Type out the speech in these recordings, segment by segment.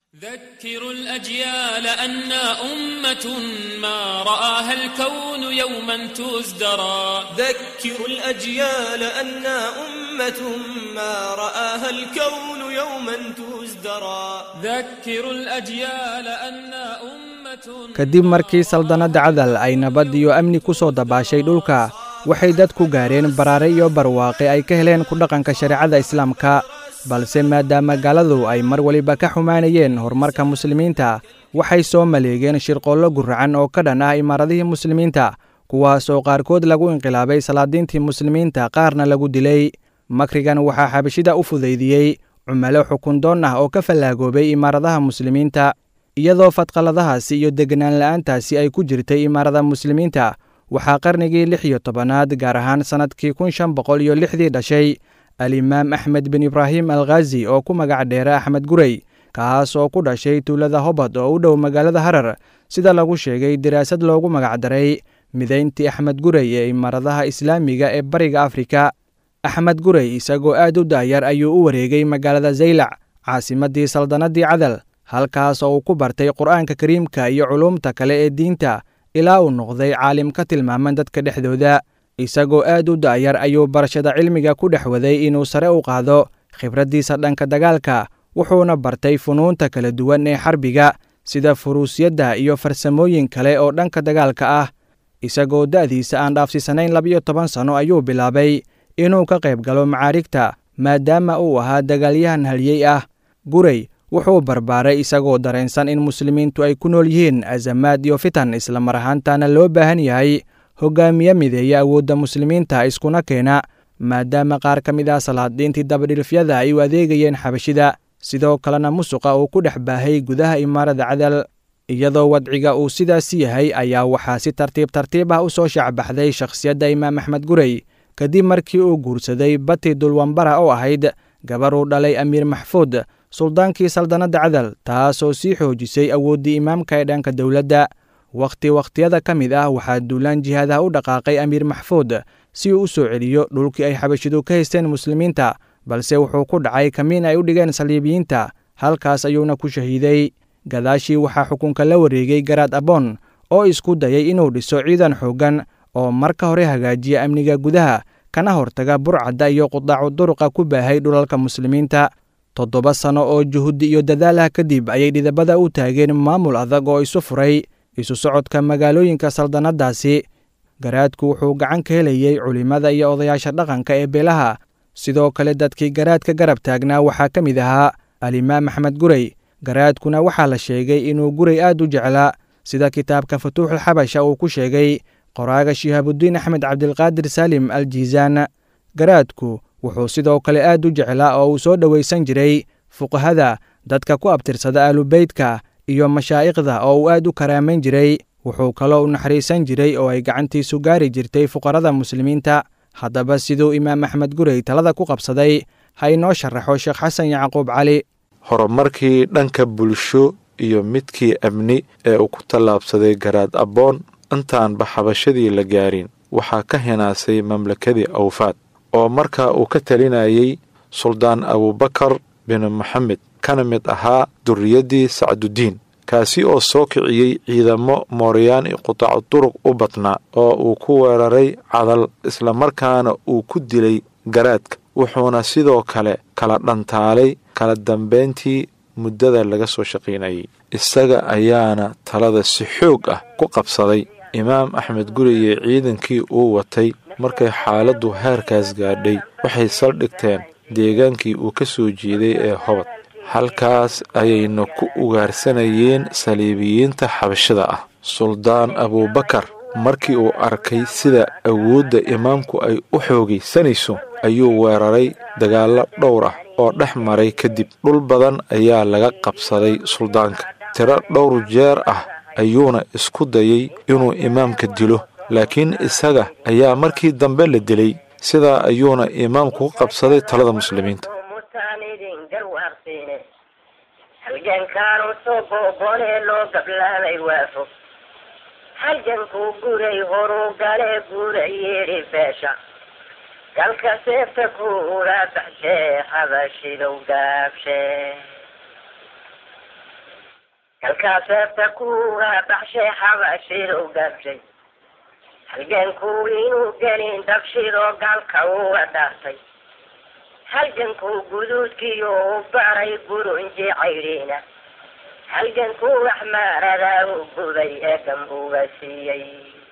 ذكروا الأجيال أنا أمة ما رآها الكون يوما تزدرى ذكروا الأجيال أنا أمة ما رآها الكون يوما تزدرى ذكروا الأجيال أنا أمة kadib markii saldanadda cadal ay nabad iyo amni ku soo dabaashay dhulka waxay dadku gaareen baraare iyo barwaaqe ay ka heleen ku dhaqanka shareecada islaamka balse maadaama gaaladu ay mar waliba ka xumaanayeen horumarka muslimiinta waxay soo maleegeen shirqoollo guracan oo ka dhan ah imaaradihii muslimiinta kuwaas oo qaarkood lagu inqilaabay salaadiintii muslimiinta qaarna lagu dilay makrigan waxaa xabashida u fudaydiyey cumalo xukundoon ah oo ka fallaagoobay imaaradaha muslimiinta iyadoo fadqaladahaasi iyo deganaan la'aantaasi ay ku jirtay imaarada muslimiinta waxaa qarnigii lix iyo tobanaad gaar ahaan sannadkii kun shan boqol iyo lixdii dhashay alimaam axmed bin ibraahim alkhazi oo ku magac dheera axmed gurey kaas oo ku dhashay tuulada hobad oo u dhow magaalada harar sida lagu sheegay daraasad loogu magacdaray midayntii axmed gurey ee imaaradaha islaamiga ee bariga afrika axmed gurey isagoo aad u daayar ayuu u wareegay magaalada zaylac caasimaddii saldanadii cadal halkaas oo uu ku bartay qur'aanka kariimka iyo culuumta kale ee diinta ilaa uu noqday caalim ka tilmaaman dadka dhexdooda isagoo aad u da'yar ayuu barashada cilmiga ku dhex waday inuu sare u qaado khibraddiisa dhanka dagaalka wuxuuna bartay funuunta kala duwan ee xarbiga sida furuusiyadda iyo farsamooyin kale oo dhanka dagaalka ah isagoo da'diisa aan dhaafsisanayn labiyo toban sanno ayuu bilaabay inuu ka qayb galo macaarigta maadaama uu ahaa dagaalyahan haliyey ah gurey wuxuu barbaaray isagoo dareensan in muslimiintu ay ku nool yihiin azamaad iyo fitan islamar ahaantaana loo baahan yahay hogaamiye mideeya awoodda muslimiinta iskuna keena maadaama qaar ka mid ah salaadiintii dabadhilfyada ay u adeegayeen xabashida sidoo kalena musuqa uu ku dhex baahay gudaha imaarada cadal iyadoo wadciga uu sidaasi yahay ayaa waxaa si tartiib tartiib ah u soo shaacbaxday shakhsiyadda imaam axmed gurey kadib markii uu guursaday bati dulwambara oo ahayd gabar uu dhalay amiir maxfuud suldaankii saldanadda cadal taasoo sii xoojisay awooddii imaamka ee dhanka dowladda wakhti wakhtiyada ka mid ah waxaa duulaan jihaadaha u dhaqaaqay amiir maxfuud si uu u soo celiyo dhulkii ay xabashidu ka haysteen muslimiinta balse wuxuu ku dhacay kamiin ay u dhigeen saliibiyiinta halkaas ayuuna ku shahiiday gadaashii waxaa xukunka la wareegay garaad aboon oo isku dayay inuu dhiso ciidan xooggan oo marka hore hagaajiya amniga gudaha kana hortaga burcadda iyo qudaacu duruqa ku baahay dhulalka muslimiinta toddoba sanno oo juhudi iyo dadaalah kadib ayay dhidabada u taageen maamul adag oo isu furay isu socodka magaalooyinka saldanaddaasi garaadku wuxuu gacan ka helayey culimmada iyo odayaasha dhaqanka ee beelaha sidoo kale dadkii garaadka garab taagnaa waxaa ka mid ahaa alimaam axmed gurey garaadkuna waxaa la sheegay inuu gurey aad u jeclaa sida kitaabka futuuxul xabasha uu ku sheegay qoraaga shihaabudiin axmed cabdilqaadir saalim al jiisaan garaadku wuxuu sidoo kale aad u jeclaa oo uu soo dhowaysan jiray fuqahada dadka ku abtirsada aalubeydka iyo mashaa'ikhda oo uu aad u karaamayn jiray wuxuu kaloo u naxariisan jiray oo ay gacantiisu gaari jirtay fuqarada muslimiinta haddaba siduu imaam axmed gurey talada ku qabsaday ha inoo sharaxo sheekh xasan yacquub cali horumarkii dhanka bulsho iyo midkii amni ee uu ku tallaabsaday garaad abboon intaanba xabashadii la gaarin waxaa ka hinaasay mamlakadii awfaad oo markaa uu ka talinayay suldaan abuubakar bin maxamed kana mid ahaa durriyaddii sacdudiin kaasi oo soo kiciyey ciidamo mooryaan i qutaacu duruq u badnaa oo uu ku weeraray cadal islamarkaana uu ku dilay garaadka wuxuuna sidoo kale kala dhantaalay kala dambayntii muddada laga soo shaqaynayay isaga ayaana talada si xoog ah ku qabsaday imaam axmed guri iyo ciidankii uu watay markay xaaladdu heerkaas gaadhay waxay saldhigteen deegaankii uu ka soo jeeday ee hobad halkaas ayayna ku ugaarsanayeen saliibiyiinta xabashada ah suldaan abuubakar markii uu arkay sida awoodda imaamku ay u xoogaysanayso ayuu weeraray dagaallo dhowr ah oo dhex maray kadib dhul badan ayaa laga qabsaday suldaanka tiro dhowr jeer ah ayuuna isku dayay inuu imaamka dilo laakiin isaga ayaa markii dambe la dilay sidaa ayuuna imaamku ku qabsaday talada muslimiinta halgankaanu soo boobonee loo gablaabay waafo halgankuu guray horuu galee guura yeedhi beesha galka seefta kuula baxshee habashidow gaabshee kalkaa seefta kuuga baxshay xabashidow gaabshay halgankuu inuu gelin dabshidoo gaalka uga dhaartay halgankuu guduudkiyo u baray burunji caydhiina halgankuu waxmaaradaa u gubay ee gambuga siiyey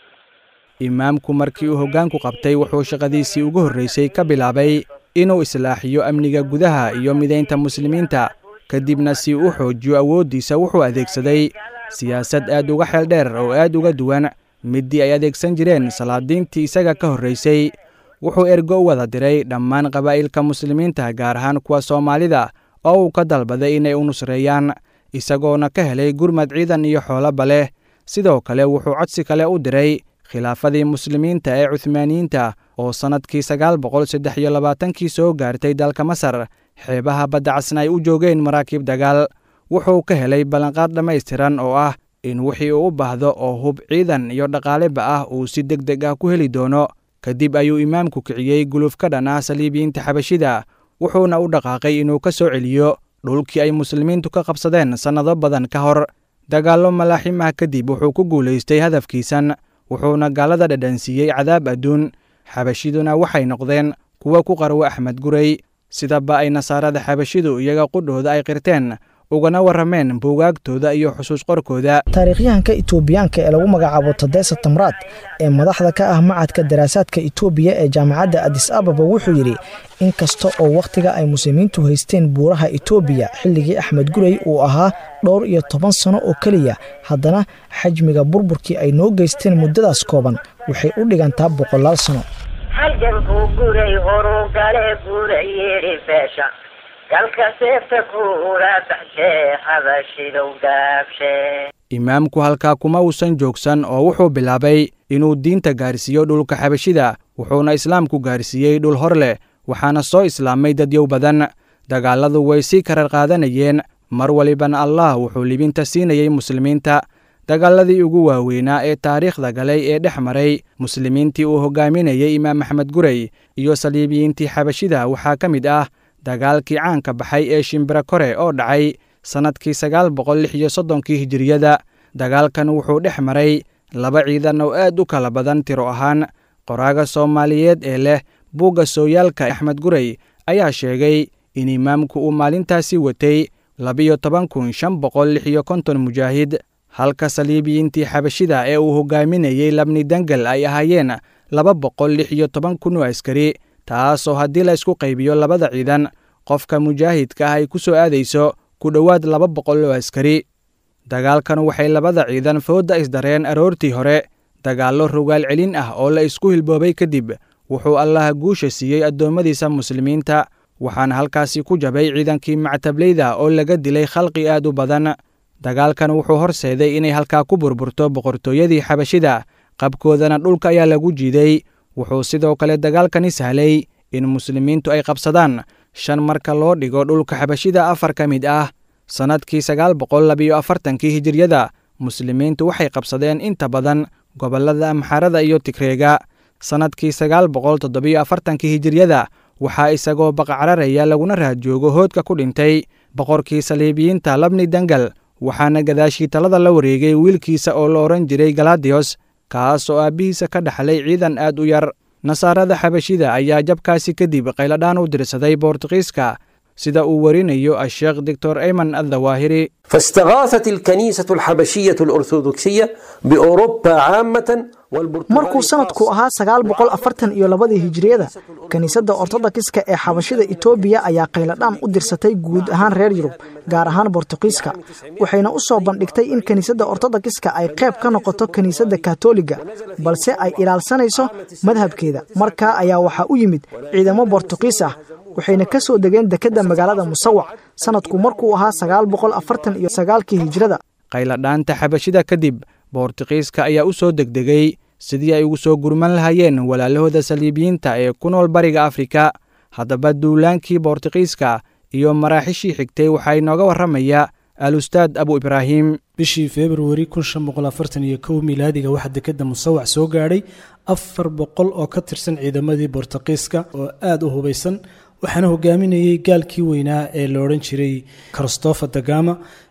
imaamku markii uu hoggaanku qabtay wuxuu shaqadiisii ugu horraysay ka bilaabay inuu islaaxiyo amniga gudaha iyo midaynta muslimiinta kadibna si u xoojiyo awooddiisa wuxuu adeegsaday siyaasad aad uga xeel dheer oo aad uga duwan middii ay adeegsan jireen salaadiintii isaga ka horraysay wuxuu ergo u wada diray dhammaan qabaa'ilka muslimiinta gaar ahaan kuwa soomaalida oo uu ka dalbaday inay u nusreeyaan isagoona ka helay gurmad ciidan iyo xoolaba leh sidoo kale wuxuu codsi kale u diray khilaafadii muslimiinta ee cuhmaaniyiinta oo sannadkii sagaal boqol saddex iyo labaatankii soo gaartay dalka masar xeebaha badda casna ay u joogeen maraakiib dagaal wuxuu ka helay ballanqaad dhammaystiran oo ah in wixii uu u baahdo oo hub ciidan iyo dhaqaaleba ah uu si deg deg ah ku heli doono kadib ayuu imaamku kiciyey guluf ka dhan ah saliibiyiinta xabashida wuxuuna u dhaqaaqay inuu ka soo celiyo dhulkii ay muslimiintu ka qabsadeen sannado badan ka hor dagaallo malaaxim ah kadib wuxuu ku guulaystay hadafkiisan wuxuuna gaalada dhadhansiiyey cadaab adduun xabashiduna waxay noqdeen kuwa ku qarwo axmed gurey sidaba ay nasaarada xabashidu iyaga qudhooda ay qirteen ugana warrameen buugaagtooda iyo xusuus qorkooda taariikhyahanka itoobiyaanka ee lagu magacaabo tadesa tamraad ee madaxda ka ah macadka daraasaadka itoobiya ee jaamacadda adis ababa wuxuu yidhi in kasta oo wakhtiga ay muslimiintu haysteen buuraha itoobiya xilligii axmed gurey uu ahaa dhowr iyo toban sano oo keliya haddana xajmiga burburkii ay noo geysteen muddadaas kooban waxay u dhigantaa boqolaal sano halgankuu guray horuu gale guura yidhi beesha galka seefta kuula baxshee xabashidow gaabshee imaamku halkaa kuma uusan joogsan oo wuxuu bilaabay inuu diinta gaarsiiyo dhulka xabashida wuxuuna islaamku gaarsiiyey dhul hor leh waxaana soo islaamay dadyow badan dagaalladu way sii karar qaadanayeen mar walibana allah wuxuu libinta siinayey muslimiinta dagaaladii ugu waaweynaa ee taariikhda galay ee dhex maray muslimiintii uu hogaaminayey imaam axmed gurey iyo saliibiyiintii xabashida waxaa ka mid ah dagaalkii caanka baxay ee shimbira kore oo dhacay sannadkii sagaal boqol lix iyo soddonkii hijiriyada dagaalkan wuxuu dhex maray laba ciidan oo aad u kala badan tiro ahaan qoraaga soomaaliyeed ee leh buugga sooyaalka axmed gurey ayaa sheegay in imaamku uu maalintaasi watay labiyo toban kun shan boqol lix iyo konton mujaahid halka saliibiyiintii xabashida ee uu hogaaminayey labni dengel ay ahaayeen laba boqol lix iyo toban kun oo askari taasoo haddii la isku qaybiyo labada ciidan qofka mujaahidka ah ay ku soo aadayso ku dhowaad laba boqol oo askari dagaalkan waxay labada ciidan foodda isdareen aroortii hore dagaallo rogaal celin ah oo la isku hilboobay kadib wuxuu allaha guusha siiyey addoommadiisa muslimiinta waxaana halkaasi ku jabay ciidankii mactableyda oo laga dilay khalqi aad u badan dagaalkan wuxuu horseeday inay halkaa ku burburto boqortooyadii xabashida qabkoodana dhulka ayaa lagu jiiday wuxuu sidoo kale dagaalkani sahlay in muslimiintu ay qabsadaan shan marka loo dhigo dhulka xabashida afar ka mid ah sannadkii sagaal boqol labiyo afartankii hijiryada muslimiintu waxay qabsadeen inta badan gobollada amxarada iyo tigreega sannadkii sagaal boqol toddobiyo afartankii hijiryada waxaa isagoo baqacararaya laguna raadjoogo hoodka ku dhintay boqorkii saliibiyiinta labni dengel waxaana gadaashii talada la wareegay wiilkiisa oo la odhan jiray galadiyos kaas oo aabbihiisa ka dhaxlay ciidan aad u yar nasaarada xabashida ayaa jabkaasi kadib qayladhaan u dirsaday boortuqiiska sida uu warinayo asheekh doctor ayman addawaahiri فاستغاثت الكنيسة الحبشية الأرثوذكسية بأوروبا عامة markuu sanadku ahaa sagaal boqol afartan iyo labadii hijiriyada kiniisadda ortodokiska ee xabashida itoobiya ayaa qayladhaan u dirsatay guud ahaan reer yurub gaar ahaan bortuqiiska waxayna u soo bandhigtay in kiniisadda ortodokiska ay qayb ka noqoto kiniisadda katoliga balse ay ilaalsanayso madhabkeeda markaa ayaa waxaa u yimid ciidamo bortuqiis ah waxayna ka soo degeen dekedda magaalada musawac sanadku markuu ahaa sagaal boqol afartan iyo sagaalkii hijirada qayladhaanta xabashida kadib boortuqiiska ayaa u soo degdegay sidii ay ugu soo gurman lahaayeen walaalahooda saliibiyiinta ee ku nool bariga afrika haddaba duulaankii boortuqiiska iyo maraaxishii xigtay waxaa inooga warramaya al-ustaad abu ibraahim bishii februari kun shan boqol afartan iyo kow milaadiga waxaa dekedda musawac soo gaadhay afar boqol oo ka tirsan ciidamadii boortuqiiska oo aada u hubaysan waxaana hogaaminayey gaalkii weynaa ee la odhan jiray christopher dagama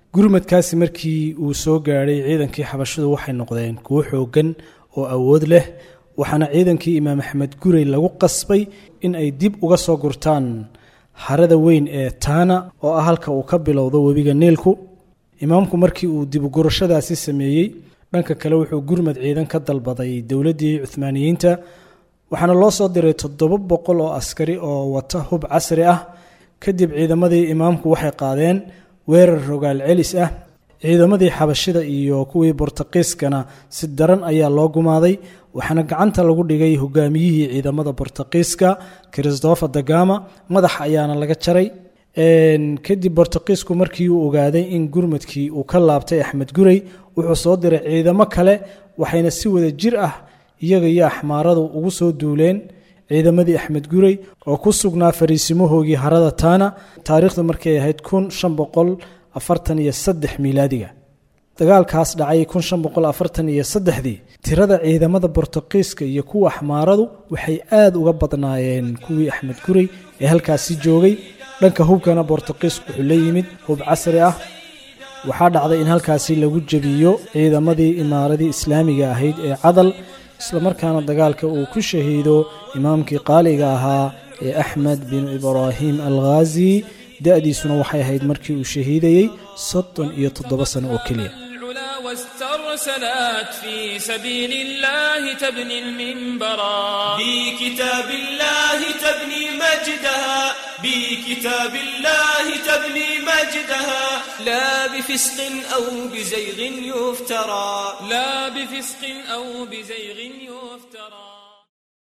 gurmadkaasi markii uu soo gaadhay ciidankii xabashidu waxay noqdeen kuwo xooggan oo awood leh waxaana ciidankii imaam axmed gurey lagu qasbay in ay dib uga soo gurtaan harada weyn ee taana oo ah halka uu ka bilowdo webiga niilku imaamku markii uu dibugurashadaasi sameeyey dhanka kale wuxuu gurmad ciidan ka dalbaday dowladdii cuhmaaniyiinta waxaana loo soo diray toddoba boqol oo askari oo wata hub casri ah kadib ciidamadii imaamku waxay qaadeen weerar rogaal celis ah ciidamadii xabashida iyo kuwii bortaqiiskana si daran ayaa loo gumaaday waxaana gacanta lagu dhigay hogaamiyihii ciidamada bortaqiiska christopher dagama madax ayaana laga jaray kadib bortaqiisku markii uu ogaaday in gurmadkii uu ka laabtay axmed gurey wuxuu soo diray ciidamo kale waxayna si wada jir ah iyaga iyo axmaaradu ugu soo duuleen ciidamadii axmed gurey oo ku sugnaa fariisimahoogii harada taana taariikhdu markay ahayd kun shan boqol afartan iyo saddex miilaadiga dagaalkaas dhacay kun shan boqol afartan iyo saddexdii tirada ciidamada bortuqiiska iyo kuwa axmaaradu waxay aada uga badnaayeen kuwii axmed gurey ee halkaasi joogay dhanka hubkana bortuqiisku wuxuu la yimid hub casri ah waxaa dhacday in halkaasi lagu jebiyo ciidamadii imaaradii islaamiga ahayd ee cadal islamarkaana dagaalka uu ku shahiido imaamkii qaaliga ahaa ee axmed binu ibraahim alghaazi da-diisuna waxay ahayd markii uu shahiidayey soddon iyo toddoba sano oo keliya العلا واسترسلت في سبيل الله تبني المنبرا بكتاب الله تبني مجدها بكتاب الله تبني مجدها لا بفسق أو بزيغ يفترى لا بفسق أو بزيغ يفترى